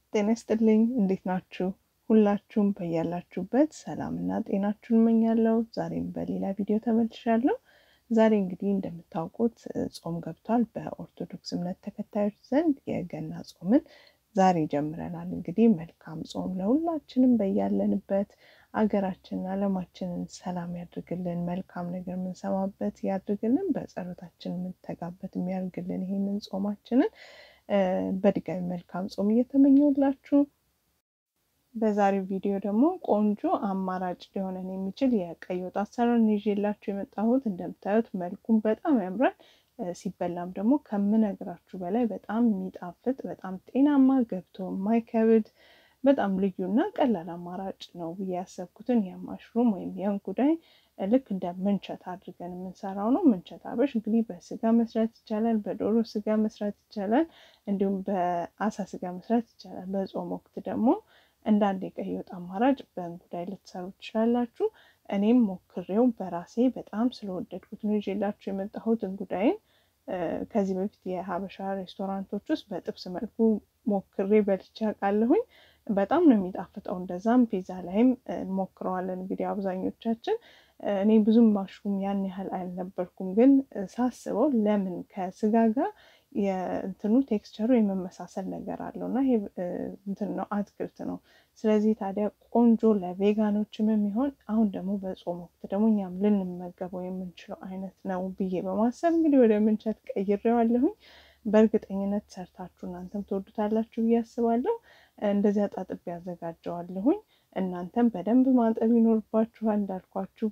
ጤና ይስጥልኝ። እንዴት ናችሁ? ሁላችሁም በያላችሁበት ሰላምና ጤናችሁን እመኛለሁ። ዛሬም በሌላ ቪዲዮ ተመልሻለሁ። ዛሬ እንግዲህ እንደምታውቁት ጾም ገብቷል። በኦርቶዶክስ እምነት ተከታዮች ዘንድ የገና ጾምን ዛሬ ጀምረናል። እንግዲህ መልካም ጾም ለሁላችንም በያለንበት አገራችንን ዓለማችንን ሰላም ያድርግልን፣ መልካም ነገር የምንሰማበት ያድርግልን፣ በጸሎታችን የምንተጋበት የሚያደርግልን ይሄንን ጾማችንን በድጋሚ መልካም ጾም እየተመኘሁላችሁ በዛሬው ቪዲዮ ደግሞ ቆንጆ አማራጭ ሊሆነን የሚችል የቀይ ወጥ አሰራር ይዤላችሁ የመጣሁት። እንደምታዩት መልኩም በጣም ያምራል። ሲበላም ደግሞ ከምነግራችሁ በላይ በጣም የሚጣፍጥ በጣም ጤናማ ገብቶ የማይከብድ በጣም ልዩና ቀላል አማራጭ ነው ብዬ ያሰብኩትን የማሽሩም ወይም የእንጉዳይ ልክ እንደ ምንቸት አድርገን የምንሰራው ነው። ምንቸት አበሽ እንግዲህ በስጋ መስራት ይቻላል፣ በዶሮ ስጋ መስራት ይቻላል፣ እንዲሁም በአሳ ስጋ መስራት ይቻላል። በጾም ወቅት ደግሞ እንደ አንድ የቀይ ወጥ አማራጭ በእንጉዳይ ልትሰሩ ትችላላችሁ። እኔም ሞክሬው በራሴ በጣም ስለወደድኩት ነው ይዤላችሁ የመጣሁት እንጉዳይን። ከዚህ በፊት የሀበሻ ሬስቶራንቶች ውስጥ በጥብስ መልኩ ሞክሬ በልቼ አውቃለሁኝ። በጣም ነው የሚጣፍጠው። እንደዛም ፒዛ ላይም እንሞክረዋለን። እንግዲህ አብዛኞቻችን እኔ ብዙም ማሽሩም ያን ያህል አልነበርኩም፣ ግን ሳስበው ለምን ከስጋ ጋር የእንትኑ ቴክስቸሩ የመመሳሰል ነገር አለው እና ይሄ እንትን ነው አትክልት ነው። ስለዚህ ታዲያ ቆንጆ ለቬጋኖችም የሚሆን አሁን ደግሞ በጾም ወቅት ደግሞ እኛም ልንመገበው የምንችለው አይነት ነው ብዬ በማሰብ እንግዲህ ወደ ምንቸት ቀይሬዋለሁኝ። በእርግጠኝነት ሰርታችሁ እናንተም ትወዱታላችሁ ብዬ አስባለሁ። እንደዚህ አጣጥቤ ያዘጋጀዋለሁኝ። እናንተም በደንብ ማጠብ ይኖርባችኋል። እንዳልኳችሁ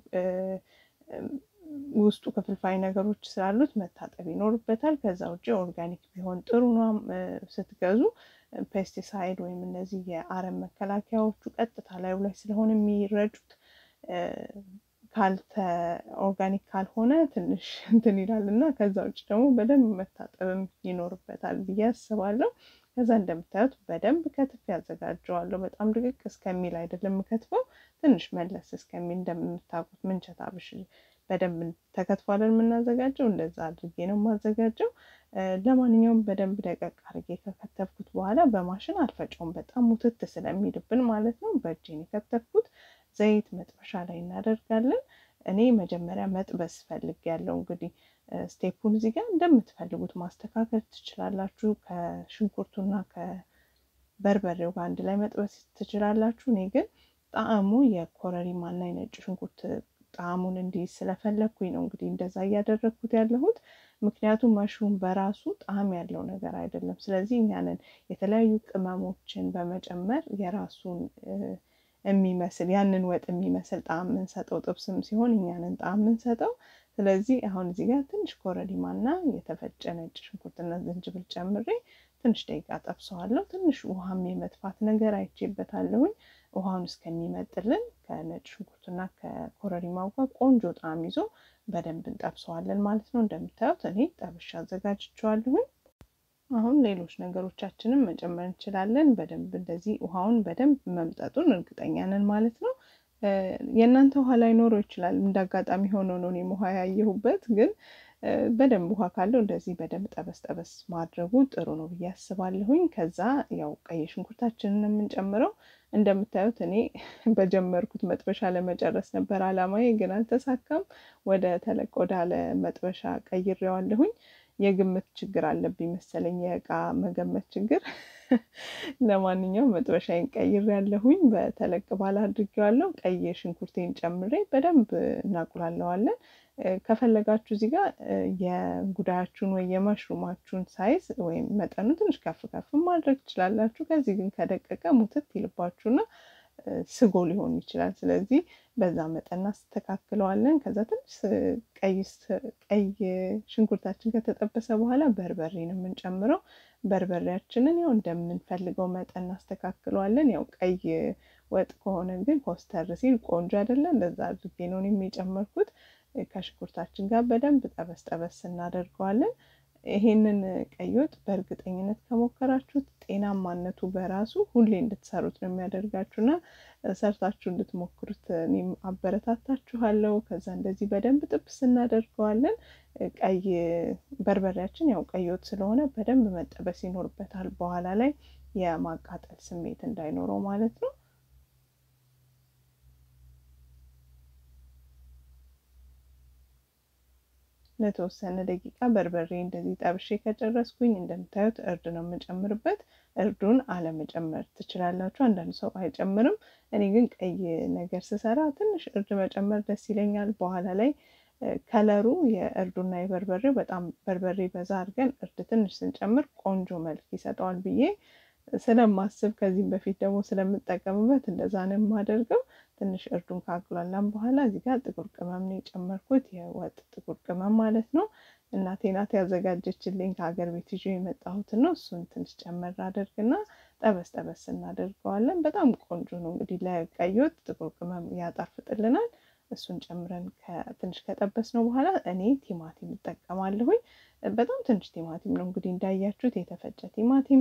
ውስጡ ክፍልፋይ ነገሮች ስላሉት መታጠብ ይኖርበታል። ከዛ ውጭ ኦርጋኒክ ቢሆን ጥሩ ነው። ስትገዙ ፔስቲሳይድ ወይም እነዚህ የአረም መከላከያዎቹ ቀጥታ ላዩ ላይ ስለሆነ የሚረጩት ካልተ ኦርጋኒክ ካልሆነ ትንሽ እንትን ይላል እና ከዛ ውጭ ደግሞ በደንብ መታጠብም ይኖርበታል ብዬ አስባለሁ። ከዛ እንደምታዩት በደንብ ከትፍ ያዘጋጀዋለሁ። በጣም ድቅቅ እስከሚል አይደለም የምከትፈው፣ ትንሽ መለስ እስከሚል እንደምታውቁት ምንቸት አብሽ በደንብ ተከትፏለን የምናዘጋጀው። እንደዛ አድርጌ ነው የማዘጋጀው። ለማንኛውም በደንብ ደቀቅ አድርጌ ከከተፍኩት በኋላ በማሽን አልፈጨውም፣ በጣም ሙትት ስለሚልብን ማለት ነው። በእጄን የከተፍኩት ዘይት መጥበሻ ላይ እናደርጋለን። እኔ መጀመሪያ መጥበስ ፈልግ ያለው እንግዲህ ስቴፑን እዚህ ጋር እንደምትፈልጉት ማስተካከል ትችላላችሁ። ከሽንኩርቱና ከበርበሬው ጋር አንድ ላይ መጥበስ ትችላላችሁ። እኔ ግን ጣዕሙ የኮረሪማና የነጭ ሽንኩርት ጣዕሙን እንዲይዝ ስለፈለግኩኝ ነው እንግዲህ እንደዛ እያደረግኩት ያለሁት። ምክንያቱም መሽሩም በራሱ ጣዕም ያለው ነገር አይደለም። ስለዚህ እኛንን የተለያዩ ቅመሞችን በመጨመር የራሱን የሚመስል ያንን ወጥ የሚመስል ጣዕም የምንሰጠው ጥብስም ሲሆን እኛንን ጣዕም የምንሰጠው። ስለዚህ አሁን እዚህ ጋር ትንሽ ኮረሪማና የተፈጨ ነጭ ሽንኩርትና ዝንጅብል ጨምሬ ትንሽ ደቂቃ ጠብሰዋለሁ። ትንሽ ውሃም የመጥፋት ነገር አይቼበታለሁኝ። ውሃውን እስከሚመጥልን ከነጭ ሽንኩርትና ከኮረሪማው ጋር ቆንጆ ጣዕም ይዞ በደንብ እንጠብሰዋለን ማለት ነው። እንደምታዩት እኔ ጠብሻ አዘጋጅቼዋለሁኝ። አሁን ሌሎች ነገሮቻችንን መጨመር እንችላለን። በደንብ እንደዚህ ውሃውን በደንብ መምጠጡን እርግጠኛ ነን ማለት ነው። የእናንተ ውሃ ላይኖረው ይችላል። እንደ አጋጣሚ ሆኖ ነው እኔም ውሃ ያየሁበት። ግን በደንብ ውሃ ካለው እንደዚህ በደንብ ጠበስ ጠበስ ማድረጉ ጥሩ ነው ብዬ አስባለሁኝ። ከዛ ያው ቀይ ሽንኩርታችንን የምንጨምረው እንደምታዩት እኔ በጀመርኩት መጥበሻ ለመጨረስ ነበር አላማዬ፣ ግን አልተሳካም። ወደ ተለቅ ወዳለ መጥበሻ ቀይሬዋለሁኝ። የግምት ችግር አለብኝ መሰለኝ፣ የእቃ መገመት ችግር። ለማንኛውም መጥበሻዬን ቀይሬያለሁኝ። በተለቅ ባለ አድርጌዋለሁ። ቀይ ሽንኩርቴን ጨምሬ በደንብ እናቁላለዋለን። ከፈለጋችሁ እዚህ ጋር የእንጉዳያችሁን ወይ የመሽሩማችሁን ሳይዝ ወይም መጠኑ ትንሽ ከፍ ከፍ ማድረግ ትችላላችሁ። ከዚህ ግን ከደቀቀ ሙትት ይልባችሁና ስጎ ሊሆን ይችላል። ስለዚህ በዛ መጠን እናስተካክለዋለን። ከዛ ትንሽ ቀይ ሽንኩርታችን ከተጠበሰ በኋላ በርበሬ ነው የምንጨምረው። በርበሬያችንን ያው እንደምንፈልገው መጠን እናስተካክለዋለን። ያው ቀይ ወጥ ከሆነ ግን ኮስተር ሲል ቆንጆ አይደለም። እንደዛ አድርጌ ነው የጨመርኩት። ከሽንኩርታችን ጋር በደንብ ጠበስ ጠበስ እናደርገዋለን። ይሄንን ቀይ ወጥ በእርግጠኝነት ከሞከራችሁት ጤናማነቱ በራሱ ሁሌ እንድትሰሩት ነው የሚያደርጋችሁና ሰርታችሁ እንድትሞክሩት እኔም አበረታታችኋለሁ። ከዛ እንደዚህ በደንብ ጥብስ እናደርገዋለን። ቀይ በርበሬያችን ያው ቀይ ወጥ ስለሆነ በደንብ መጠበስ ይኖርበታል። በኋላ ላይ የማቃጠል ስሜት እንዳይኖረው ማለት ነው። ለተወሰነ ደቂቃ በርበሬ እንደዚህ ጠብሼ ከጨረስኩኝ እንደምታዩት እርድ ነው የምጨምርበት። እርዱን አለመጨመር ትችላላችሁ። አንዳንድ ሰው አይጨምርም። እኔ ግን ቀይ ነገር ስሰራ ትንሽ እርድ መጨመር ደስ ይለኛል። በኋላ ላይ ከለሩ የእርዱና የበርበሬው በጣም በርበሬ በዛ አድርገን እርድ ትንሽ ስንጨምር ቆንጆ መልክ ይሰጠዋል ብዬ ስለማስብ ከዚህም በፊት ደግሞ ስለምጠቀምበት እንደዛ ነው የማደርገው። ትንሽ እርዱን ካቁላላም በኋላ እዚህ ጋር ጥቁር ቅመም ነው የጨመርኩት፣ የወጥ ጥቁር ቅመም ማለት ነው። እናቴ ናት ያዘጋጀችልኝ ከሀገር ቤት ይዤ የመጣሁትን ነው። እሱን ትንሽ ጨመር አደርግና ጠበስ ጠበስ እናደርገዋለን። በጣም ቆንጆ ነው። እንግዲህ ለቀይ ወጥ ጥቁር ቅመም ያጣፍጥልናል። እሱን ጨምረን ትንሽ ከጠበስ ነው በኋላ እኔ ቲማቲም እጠቀማለሁኝ። በጣም ትንሽ ቲማቲም ነው እንግዲህ እንዳያችሁት የተፈጨ ቲማቲም፣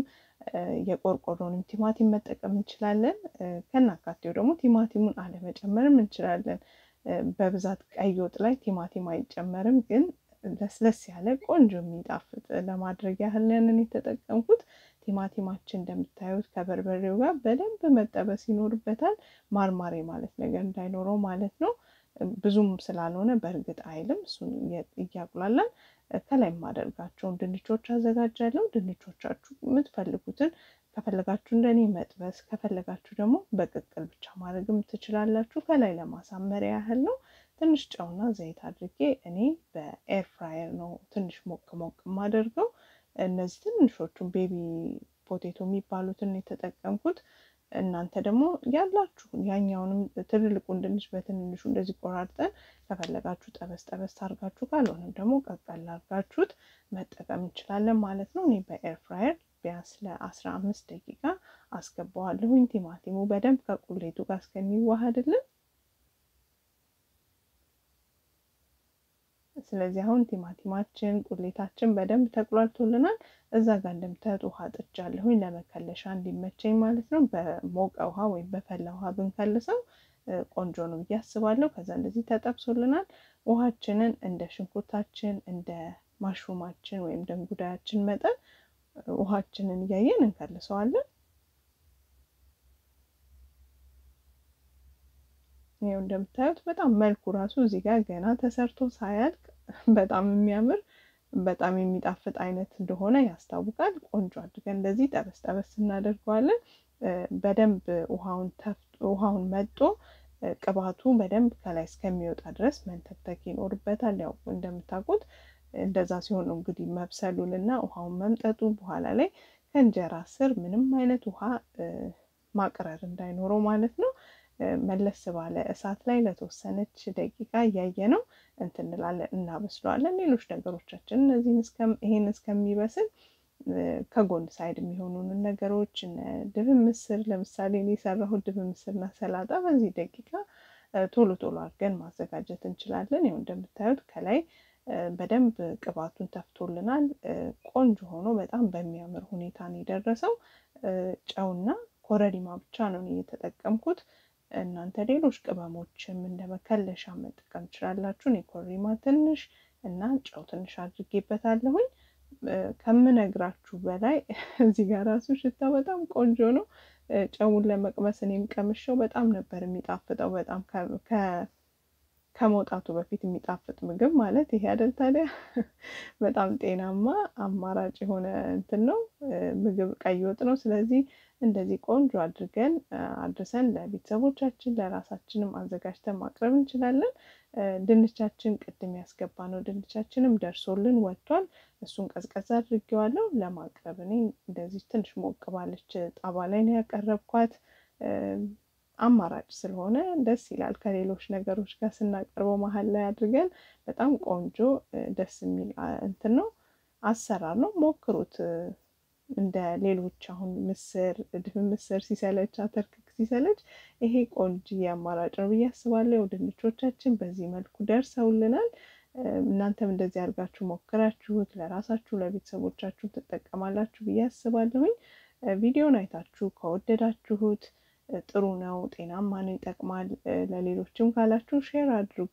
የቆርቆሮንም ቲማቲም መጠቀም እንችላለን። ከናካቴው ደግሞ ቲማቲሙን አለመጨመርም እንችላለን። በብዛት ቀይ ወጥ ላይ ቲማቲም አይጨመርም፣ ግን ለስለስ ያለ ቆንጆ የሚጣፍጥ ለማድረግ ያህል ያንን የተጠቀምኩት። ቲማቲማችን እንደምታዩት ከበርበሬው ጋር በደንብ መጠበስ ይኖርበታል። ማርማሬ ማለት ነገር እንዳይኖረው ማለት ነው። ብዙም ስላልሆነ በእርግጥ አይልም። እሱን እያቁላላን ከላይ የማደርጋቸውን ድንቾች አዘጋጃለሁ። ድንቾቻችሁ የምትፈልጉትን ከፈለጋችሁ እንደኔ መጥበስ፣ ከፈለጋችሁ ደግሞ በቅቅል ብቻ ማድረግም ትችላላችሁ። ከላይ ለማሳመሪያ ያህል ነው። ትንሽ ጨውና ዘይት አድርጌ እኔ በኤር ፍራየር ነው ትንሽ ሞቅ ሞቅ የማደርገው። እነዚህ ትንሾቹን ቤቢ ፖቴቶ የሚባሉትን የተጠቀምኩት እናንተ ደግሞ ያላችሁን ያኛውንም ትልልቁን ድንች በትንንሹ እንደዚህ ቆራርጠን ከፈለጋችሁ ጠበስ ጠበስ አድርጋችሁ ካልሆነም ደግሞ ቀቀል አድርጋችሁት መጠቀም እንችላለን ማለት ነው። እኔ በኤር ፍራየር ቢያንስ ለአስራ አምስት ደቂቃ አስገባዋለሁኝ ቲማቲሙ በደንብ ከቁሌቱ ጋር እስከሚዋሃድልን። ስለዚህ አሁን ቲማቲማችን ቁሌታችን በደንብ ተቁላልቶልናል። እዛ ጋር እንደምታዩት ውሃ ጥጃለሁኝ ለመከለሻ እንዲመቸኝ ማለት ነው። በሞቀ ውሃ ወይም በፈላ ውሃ ብንከልሰው ቆንጆ ነው ብዬ አስባለሁ። ከዛ እንደዚህ ተጠብሶልናል። ውሃችንን እንደ ሽንኩርታችን እንደ ማሽሩማችን ወይም ደንጉዳያችን መጠን ውሃችንን እያየን እንከልሰዋለን። ይኸው እንደምታዩት በጣም መልኩ ራሱ እዚህ ጋር ገና ተሰርቶ ሳያልቅ በጣም የሚያምር በጣም የሚጣፍጥ አይነት እንደሆነ ያስታውቃል። ቆንጆ አድርገን እንደዚህ ጠበስ ጠበስ እናደርገዋለን። በደንብ ውሃውን መጦ ቅባቱ በደንብ ከላይ እስከሚወጣ ድረስ መንተክተክ ይኖርበታል። ያው እንደምታውቁት እንደዛ ሲሆን ነው እንግዲህ መብሰሉን እና ውሃውን መምጠጡ በኋላ ላይ ከእንጀራ ስር ምንም አይነት ውሃ ማቅረር እንዳይኖረው ማለት ነው። መለስ ባለ እሳት ላይ ለተወሰነች ደቂቃ እያየ ነው እንትን እንላለን እናበስለዋለን። ሌሎች ነገሮቻችን እነዚህን ይሄን እስከሚበስል ከጎን ሳይድ የሚሆኑንን ነገሮች ድፍን ምስር ለምሳሌ እኔ የሰራሁት ድፍን ምስርና ሰላጣ በዚህ ደቂቃ ቶሎ ቶሎ አድርገን ማዘጋጀት እንችላለን። ይኸው እንደምታዩት ከላይ በደንብ ቅባቱን ተፍቶልናል። ቆንጆ ሆኖ በጣም በሚያምር ሁኔታ ነው የደረሰው። ጨውና ኮረሪማ ብቻ ነው የተጠቀምኩት። እናንተ ሌሎች ቅመሞችም እንደ መከለሻ መጠቀም ትችላላችሁ። እኔ ኮረሪማ ትንሽ እና ጨው ትንሽ አድርጌበታለሁኝ። ከምነግራችሁ በላይ እዚህ ጋር ራሱ ሽታ በጣም ቆንጆ ነው። ጨውን ለመቅመስ እኔም ቀምሼው በጣም ነበር የሚጣፍጠው። በጣም ከመውጣቱ በፊት የሚጣፍጥ ምግብ ማለት ይሄ አይደል ታዲያ? በጣም ጤናማ አማራጭ የሆነ እንትን ነው ምግብ ቀይ ወጥ ነው። ስለዚህ እንደዚህ ቆንጆ አድርገን አድርሰን ለቤተሰቦቻችን ለራሳችንም አዘጋጅተን ማቅረብ እንችላለን። ድንቻችን ቅድም ያስገባ ነው ድንቻችንም ደርሶልን ወጥቷል። እሱን ቀዝቀዝ አድርጌዋለሁ ለማቅረብ እኔ እንደዚህ ትንሽ ሞቅ ባለች ጣባ ላይ ነው ያቀረብኳት። አማራጭ ስለሆነ ደስ ይላል። ከሌሎች ነገሮች ጋር ስናቀርበው መሀል ላይ አድርገን በጣም ቆንጆ ደስ የሚል እንትን ነው አሰራር ነው። ሞክሩት። እንደ ሌሎች አሁን ምስር ድፍን ምስር ሲሰለች አተርክክ ሲሰለች ይሄ ቆንጆ አማራጭ ነው ብዬ አስባለሁ። ድንቾቻችን በዚህ መልኩ ደርሰውልናል። እናንተም እንደዚህ አድርጋችሁ ሞክራችሁት ለራሳችሁ ለቤተሰቦቻችሁ ትጠቀማላችሁ ብዬ አስባለሁኝ። ቪዲዮን አይታችሁ ከወደዳችሁት ጥሩ ነው፣ ጤናማ ነው፣ ይጠቅማል ለሌሎችም ካላችሁ ሼር አድርጉ።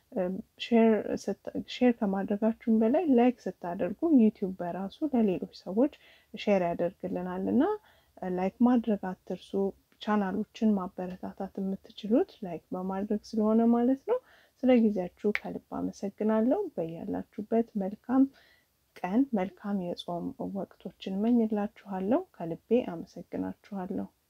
ሼር ከማድረጋችሁም በላይ ላይክ ስታደርጉ ዩቲዩብ በራሱ ለሌሎች ሰዎች ሼር ያደርግልናል እና ላይክ ማድረግ አትርሱ። ቻናሎችን ማበረታታት የምትችሉት ላይክ በማድረግ ስለሆነ ማለት ነው። ስለ ጊዜያችሁ ከልብ አመሰግናለሁ። በያላችሁበት መልካም ቀን መልካም የጾም ወቅቶችን እመኝላችኋለሁ። ከልቤ አመሰግናችኋለሁ።